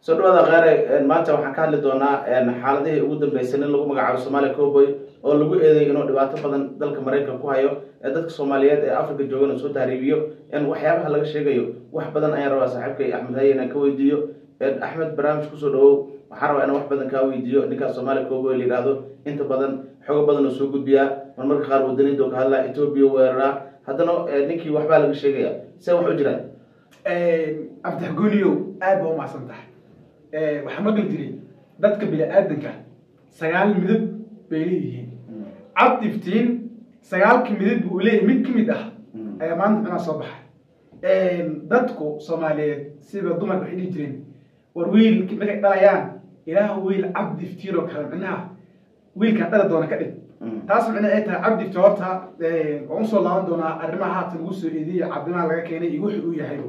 soo dhawaada kheere maanta waxaan ka hadli doonaa xaaladihii ugu dambeysay nin lagu magacaabo somalia coboy oo lagu eeday inuu dhibaato badan dalka maraykanka ku hayo ee dadka soomaaliyeed ee africa joogana soo tahriibiyo waxyaabaha laga sheegayo wax badan ayaan rabaa saaxiibkay axmed haye inaan ka weydiiyo axmed barnaamij kusoo dhawow waxaan rabaa inaan wax badan kaa weydiiyo ninkaas somalia coboy la yidhaahdo inta badan xogo badan oo soo gudbiyaa marmarka qaar wadaniinta ka hadlaa etoobiya weeraraa haddana ninkii waxbaa laga sheegaya see wax u jiraan abdaxgooniyow aad ba umacsan tahay waxaa maqli jiray dadka bini-aadanka sagaal midab bay leeyihiin cabd iftiin sagaalka midab buu leeyahy mid ka mid ah ayaa maanta micnaha soo baxay dadku soomaaliyeed siba dumarka waxay dhihi jireen war wiil markay dhalayaan ilaah wiil cabdi iftiin oo kale micnaha wiilkaan dhala doona ka dhig taas micnaha ay tahay cabdi iftiin horta waan usoo laaban doonaa arrimaha haatan lagu soo eediyey cabdimaha laga keenay iyo wuxuu uu yahay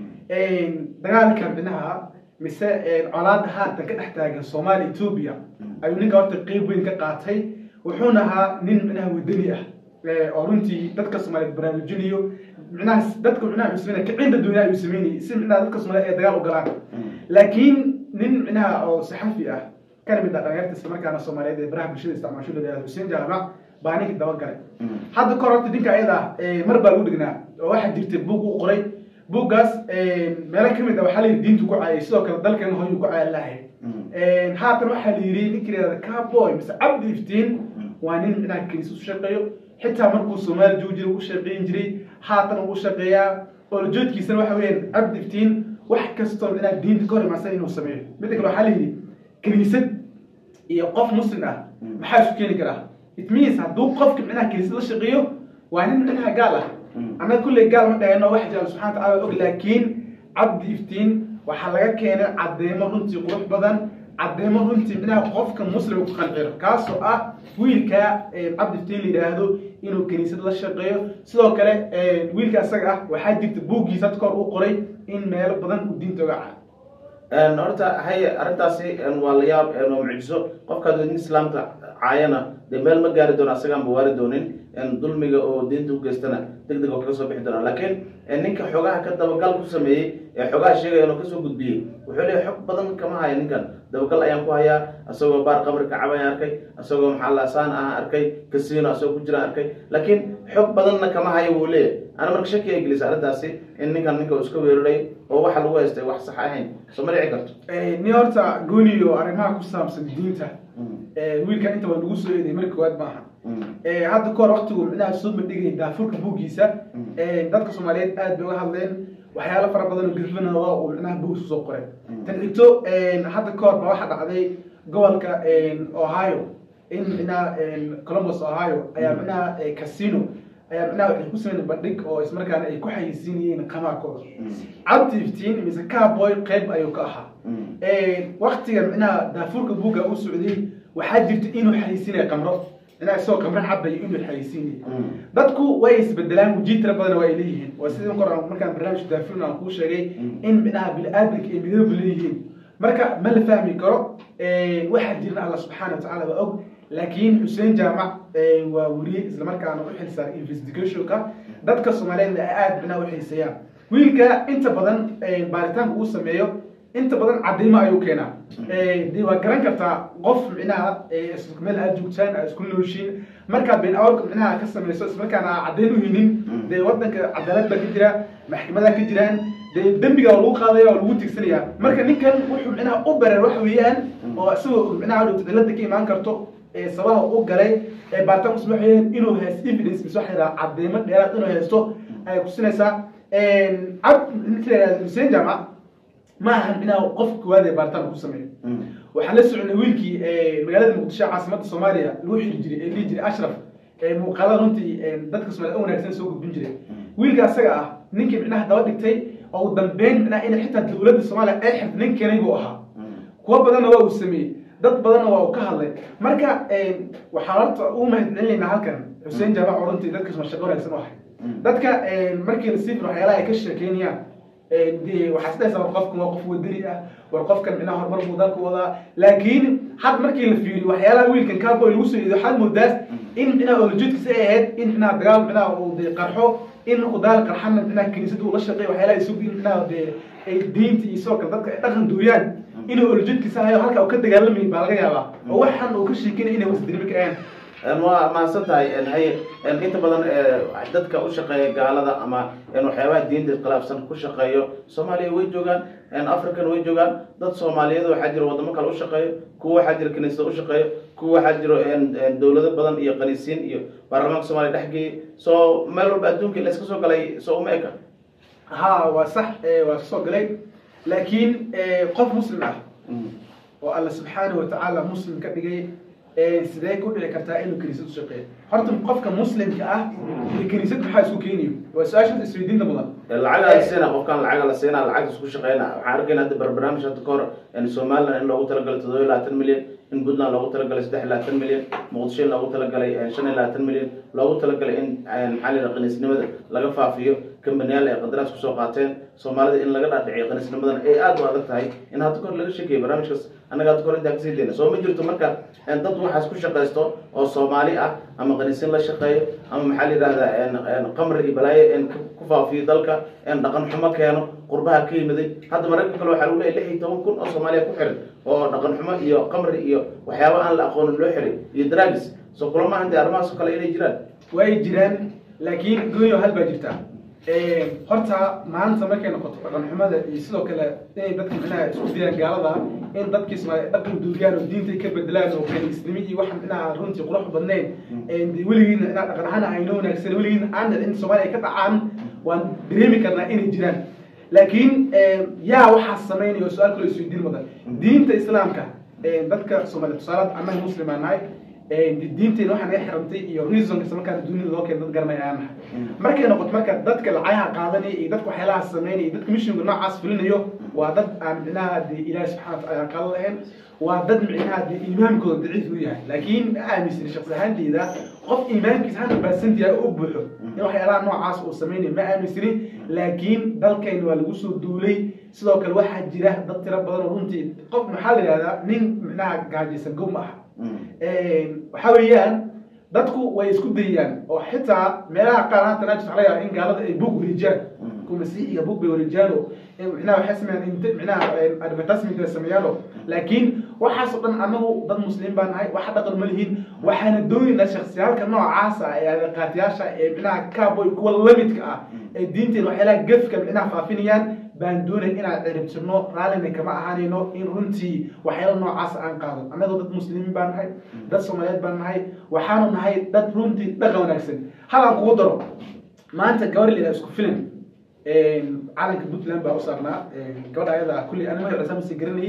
dagaalka micnaha mise colaada haatan ka dhex taagan soomaaliya etoobiya ayuu ninka horta qeyb weyn ka qaatay wuxuuna ahaa nin micnaha wadani ah oo runtii dadka soomaaliyeed baraarujinayo micnaha dadka micnaha wuxuu sameynaya kicinta dunya ayuu sameynayay si micnaha dadka soomaaliyeed ay dagaal u galaan laakiin nin micnaha oo saxafi ah kana mid ah dhalinyarta isla markaana soomaaliyeed ee baraha bulshada isticmaasho la yihahdo xuseen jaamac baa ninka dabagalay hadda kahor horta ninka ayada mar baa lagu dhignaa oo waxaa jirtay buug u qoray buuggaas meelo kamid a waxaa la yidhi diintu ku caayay sidoo kale dalkeena hoyuu ku caaya lahay haatan waxaa la yidhi ninka yihahda caboy mise cabdi iftiin waa nin micnaha kaniisa u shaqeeyo xitaa markuu soomaali joogi jiray u shaqeyn jiray haatan uu shaqeeyaa olajoodkiisana waxa weeyaan cabdi iftiin wax kastoo micnaha diinta ka hor imaansan inuu sameeyo midda kale waxaa la yidhi kaniisad iyo qof muslim ah maxaa isu keeni karaa it means hadduu qofka micnaha kaniisad la shaqeeyo waa nin micnaha gaal ah annaga kulley gaal ma dhahayno wax jira subxana wataala og laakiin cabdi iftiin waxaa laga keenay caddeemo runtii qurux badan caddeemo runtii micnaha qofka muslim ku qanciro kaasoo ah wiilka cabdi iftiin la yidhaahdo inuu kaniisad la shaqeeyo sidoo kale wiilka isaga ah waxaa jirta buuggiisa had kahor u qoray in meelo badan uu diinta oga caa horta haye arrintaasi waa la yaab waa mucjiso qofkaad wadin islaamka caayana dee meel ma gaari doono asagaan ba waari doonin dulmiga oo diinta u geystana deg deg oo kaga soo bixi doona laakiin ninka xogaha ka dabagal ku sameeyey ee xogaha sheegaya inuu kasoo gudbiyey wuxuu leeyahy xog badan kama haya ninkan dabagal ayaan ku hayaa isagoo baar qabri kacab ayaan arkay isagoo maxaa lasaan ah arkay kasiino asagoo ku jiraan arkay laakiin xog badanna kama hayo wuu leeyahy ana marka shaki ay gelisa arrintaasi in ninkan ninka uu iska weeraray oo waxa lagu haystay wax sax ahayn soo ma dhici karto ni horta gooniyo arrimaha ku saabsan diinta wiilkan inta waa lagu soo eeday marka koowaad maaha hadda kahor waktigu micnaha soo bandhigay daafurka buuggiisa dadka soomaaliyeed aad bay uga hadleen waxyaalo fara badan oo garfanaa uu micnaha buug isu soo qoray tan xigto hadda kahor ba waxaa dhacday gobolka ohio in micnaha columbus ohio ayaa micnaha casino ayaa micnaha waxay ku sameyn bandhig oo ismarkaana ay ku xayeysiinayeen qamaarkooda cabdi iftiin mise caboy qeyb ayuu ka ahaa waktiga micnaha daafurka buugga u socday waxaa jirta inuu xayeysiinaya qamro micnaha isagoo qamro cabayo inuu xayeysiinaya dadku way isbedelaan wujii tira badan waa ay leeyihiin waa sida kor markaan barnaamijka daafurn aan kuu sheegay in micnaha bini-aadanka ay midooba leeyihiin marka ma la fahmi karo waxaa jirna alla subxaana watacaala waa og laakiin xuseen jaamac waa weriye islamarkaana u xilsaaray investigationka dadka soomaaliyeed aad micnaha u xiiseeyaan wiilka inta badan baaritaanka uu sameeyo inta badan cadeymo ayuu keenaa de waa garan kartaa qof micnaha meel aad joogtaan aad isku nooshiin markaad been awrka micnaha ka samayso ismarkaana aa caddeyn u hinin dee wadanka cadaalad baa ka jira maxkamada ka jiraan dee dembiga waa lagu qaadaya waa lagu tigsanaya marka ninkan wuxuu micnaha u bareer waxa weeyaan oo isagoo micnaha dhowta cilada ka imaan karto sabaha u galay baaritaan kusma waxayeen inuu haysto evidence mise waxa yidhaha cadeymo dheeraad inuu haysto ayay kusinaysaa cab ninka la yihahdo xuseen jaamac ma ahan micnaha qofka koowaad ee baaritaan ku sameeyo waxaan la soconay wiilkii magaalada muqdisho caasimadda soomaaliya lagu xiri jiray ee dhihi jiray ashraf muuqaalada runtii dadka soomaliya u wanaagsan soo gudbin jiray wiilka asaga ah ninkii micnaha daba dhigtay oo u dambeyn micnaha in xitaa dowladda soomaaliya ay xirta nin keenay buu ahaa kuwo badanna waa uu sameeyey dad badanna waa uu ka hadlay marka waxaan horta u mahadcelinaynaa halkan xuseen jaamac oo runtii dadka shaqo wanaagsan u ahay dadka markii la siifir waxyaalaha ay ka sheekeynayaan de waxaa sidaysa war qofkan waa qof wadani ah war qofkan micnaha horumar buu dalka wadaa laakiin had markii la fiiriyo waxyaalaha wiilkan cowboy lagu soo eeday waxaad moodaas in micnaha olajeedkiisa ay ahayd in micnaha dagaal micnaha uu de qarxo in markuu dagaal qarxana micnaha kiniisada uu la shaqeeyo waxyaalaha isugu in micnaha de ay diinta iyo sidoo kale dadka ay dhaqan duuyaan inuu oljeedkiisa hayo halka uu ka dagaalamay baa laga yaabaa oo waxaan uu ka sheekinay inay wasdirimi ka ahayn Een, waa mahadsan tahay een, haye een, inta badan ee, dadka u shaqeeya gaalada ama een, waxyaabaha diinta iskhilaafsan ku shaqeeyo soomaaliya way joogaan een, african way joogaan dad soomaaliyeed waxaa jira wadamo kale u shaqeeyo kuwa waxaa jira kiniisada u shaqeeyo kuwa waxaa jiro een, een, dowlado badan iyo qaniisiin iyo baarlamaanka soomaaliya dhex geeyey soo meel walba adduunka la iska soo galay soo uma eka ha waa sax ee, waa kasoo galay laakiin ee, qof muslim ah oo alla subxaanahu watacaala muslim ka dhigay ee, sidee ku dhici kartaa inuu kiniisad u shaqeeyo horta qofka muslimka ah iyo kiniisad maxaa isku keenayo waa su-aasha isweydiinta mudan lacaga la siina qofkan lacaga la siina lacag isku shaqeyna waxaan arkayna hadda bar- barnaamij hadda ka hor in somaliland in loogu talagalay toddoba iyo labaatan milyan in puntland loogu talagalay saddex iyo labaatan milyan muqdisho in loogu talagalay eh, shan iyo labaatan milyan loogu talagalay in eh, maxaa la yidhaha qaniisnimada laga faafiyo kambaniyaal ay qandaraas kusoo qaateen soomaalida in laga dhaadhiciyo qaniisnimadan ay aad u adag tahay in hadda ka hor laga sheekeyo barnaamijkaas annaga hadda ka hor intaan kasii deyna soo ma jirto marka eh, dad waxaas ku shaqaysto oo soomaali ah ama qaniisin la shaqeeyo ama maxaa la yidhahdaa en- en qamri iyo balaayo en ku- ku faafiyo dalka en dhaqan xumo keeno qurbaha ka yimiday hadda mararka kale waxaa lagu leeyahay lix iyo toban kun oo soomaaliya ku xiran oo dhaqan xumo iyo qamri iyo waxyaaba aan la aqoonin loo xiray iyo dragis so kulama hantay arrimahaas oo kale inay jiraan way jiraan laakiin goonyo hal baa jirta horta maanta markay noqoto dhaqan xumada iyo sidoo kale inay dadka micnaha isku dayaan gaalada in dadkii Soomaaliya dhaqan duugaan oo diinta ay ka bedelaan oo kaniisnimo iyo waxan micnaha runtii qurux badnayn ee weligiina inaa dhaqan ahaan ayna wanaagsan weligiina aan in Soomaaliya ka dhacaan waan dareemi karnaa inay jiraan laakiin yaa waxaa sameynaya su-aal kale isweydiin mudan diinta islaamka dadka Soomaaliya tusaale annaga muslim aan nahay diinteena waxaa naga xirantay iyo reasonka isla markaana dunida loo keena dad garanaya aan nahay markay noqoto marka dadka lacayaha qaadanaya iyo dadka waxyaalaha sameynaya iyo dadka mishinka noocaas fulinayo waa dad aan micnaha dee ilaahi subxana watacaala qaadan lahayn waa dad micnaha dee iimaankooda daciif u yahay laakiin ma aaminsani shaqsi ahaanteyda qof iimaankiisa hundred percent yahay u buuxo in waxyaalaha noocaas uu sameynayo ma aaminsani laakiin dalkayna waa lagu soo duulay sidoo kale waxaa jira dad tiro badan oo runtii qof maxaa la yidhahdaa nin micnaha gaajaysan gow ma aha waxa weeyaan dadku way isku dayaan oo xitaa meelaha qaar hata najis waxaa laga yaabaa in gaalada ay bug wareejiyaan kuwa masiixiga bug bay wareejiyaan oo micnaha waxay sameeyaan int micnaha advertisement bay sameeyaan oo laakiin waxaas oo dhan anagu dad muslimiin baan nahay waxa dhaqan ma lihin waxaana doonaynaa shaksiyaalka noocaasa ee adeeqaatiyaasha ee micnaha cowboy kuwa lamidka ah ee diinteena waxyaalaha gefka micnaha faafinayaan baan doonay inaan ciribtirno raallina kama ahaanayno in runtii waxyaala noocaas aan qaado annagoo dad muslimiin baan nahay dad soomaaliyeed baan nahay waxaanu nahay dad runtii dhaqan wanaagsan halaan kugu daro maanta gabar la isku filan calanka puntland baa u saarnaa gabadha ayada kulli ani magaciisa mase garanayay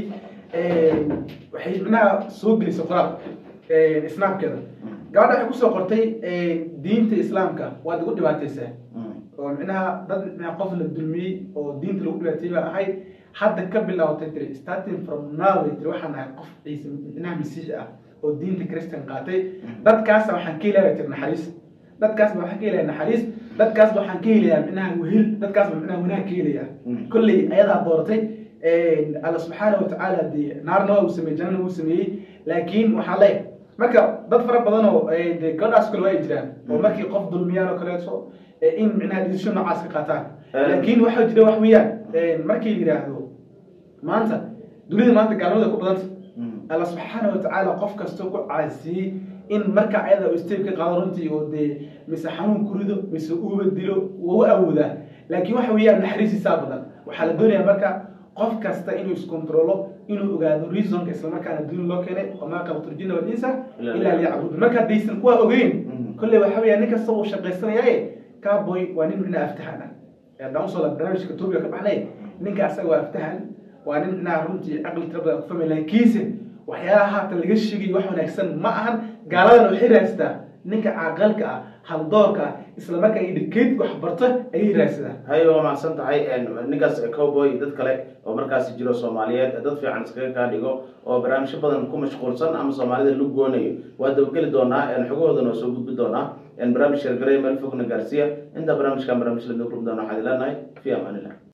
waxay micnaha soo gelisay qoraal islaamkeeda gabadha waxay kusoo qortay diinta islaamka waad igu dhibaataysaa oo micnaha dad micnaha qof la dulmiyey oo diinta lagu dhibaatayey baa ahayd hadda ka bilaabatay tiri starting from now bay tiri waxaan ahay qof ciise micnaha masiixi ah oo diinta christian qaatay dadkaasa waxaan ka helaya tiri naxariis dadkaasba waxaan ka helaya naxariis dadkaasba waxaan ka helayaa micnaha wehel dadkaasba micnaha wanaag ka helaya kolley ayadaa dooratay alla subxaana watacaala dee naarna waa uu sameeyey jannana wuu sameeyey laakiin waxaa leeyahay marka dad fara badan oo de gabadhaas kale waa ay jiraan oo markii qof dulmiyaan oo kaleeto in micnaha decision noocaas ka qaataan laakiin waxaa jira wax weeyaan markii la yidhaahdo maanta dunida maanta gaalnimada ku badanta alla subxaana watacaala qof kastoo ku caasiyey in marka ayada uu step ka qaado runtii oo dee mise xanuun ku rido mise uuba dilo waa u awoodaa laakiin waxa weeyaan naxariisiisaa badan waxaa la doonayaa marka qof kasta inuu iskontrolo inuu ogaado reasonka islamarkaana duuni loo keenay wamaa khalaqtu walinsa ilaa liyacbudun marka haddaysan kuwaa ogeyn kolley waxa weeyaa nin kasta uu shaqaysanayaaye cowboy waa nin micnaha aftahan ah haddaan usoo la barnaamijka etoobiya ka baxnay ninka asaga waa aftahan waa nin micnaha runtii caqli tira badan ku fahmay laakiinse waxyaalaha haatan laga sheegay wax wanaagsan ma ahan gaaladan waxay raadsataa ninka caaqalka ah haldoorka ah isla markaa ay dhikeyd wax barta ayay raadsadaan hay waa macsan tahay ninkaas cowboy dad kale oo markaasi jiro soomaaliyeed dad fiican iskaga kaa dhigo oo barnaamijyo badan ku mashquulsan ama soomaalida lu goonayo waa dabageli doonaa xogahoodana waa soo gudbi doonaa barnaamij shargaray meel fogna gaarsiiya intaa barnaamijkan barnaamij lamid kulmi doona waxaad ileenahay fi amaanillah